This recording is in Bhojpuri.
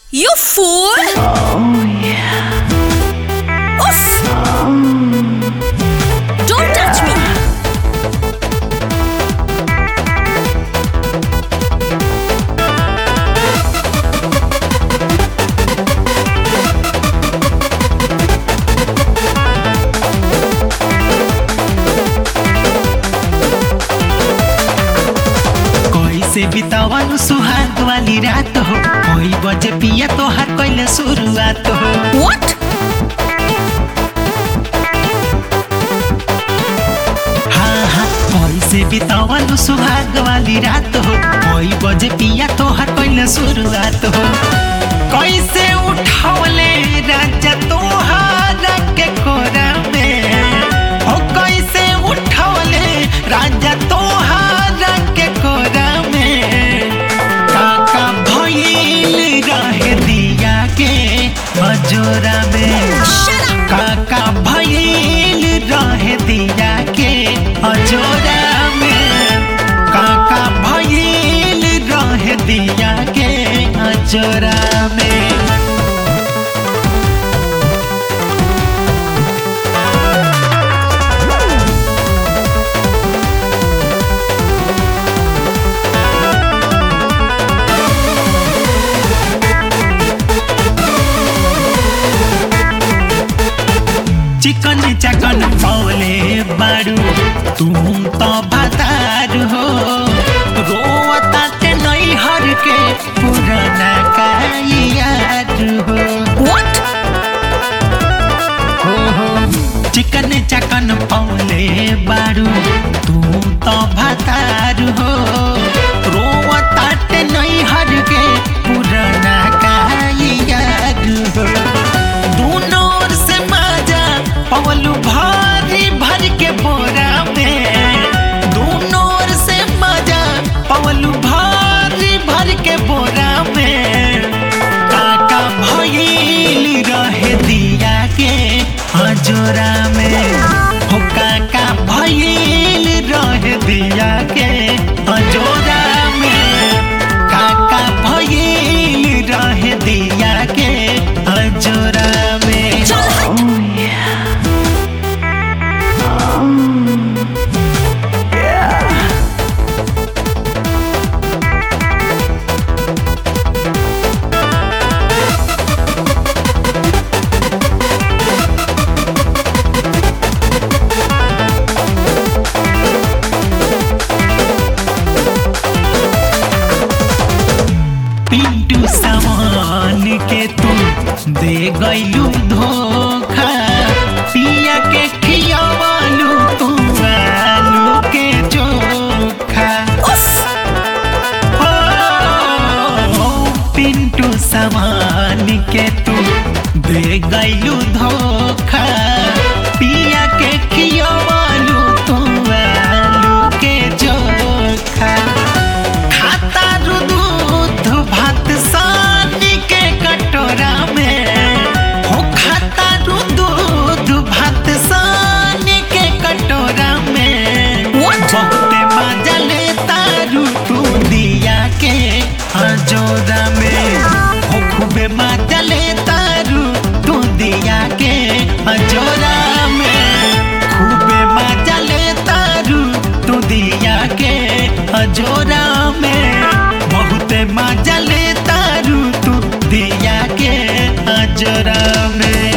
You fool! Oof! Don't touch me! कैसे बितावनु सुहाग वाली रात हो कोई बजे पिया तोहार कैले शुरुआत हो What? हाँ हाँ कैसे बितावनु सुहाग वाली रात हो कोई बजे पिया तोहार कैले शुरुआत हो कैसे उठावले राजा तोहार के कोरा में हो कैसे उठावले राजा तोहार के कोरा में काका भइल रहे दिया के हजोरा में Shut up! काका भइल रहे दिया के हजोरा में काका भइल रहे दिया के हजोरा में चिकन चकन पौले बारू तुम तो भतार हो रोता के नैहर के पुराना का यार हो What? हो हो चिकन चकन पौले बारू तुम तो भतार हो रोता के नैहर के पुराना का यार हो दोनों ओर से माजा पवलू भारी भर के बोरा में दोनों ओर से माजा पवलू भारी भर के बोरा में काका भइल रहे दिया के हजोरा में हो काका भइल रहे दिया के हजोरा में काका भइल रहे दिया के हजोरा में चल हट! पिंटू सामान के तू दे गईलू धोखा पिया के खियावालू तू आलू के चोखा Oof! ओ, पिंटू सामान के तू दे गईलू धोखा पिया के खियावालू तू आलू के चोखा खाता दूध भात सानी के कटोरा में हो खाता दूध भात सानी के कटोरा में What? बहुते मजा लेता रू तू दिया के हजोरा में हो खूबे मजा लेता रू तू दिया के हजोरा में खूबे मजा लेता रू तू दिया के हजोरा में बहुते मजा लेता रू तू दिया के हजोरा में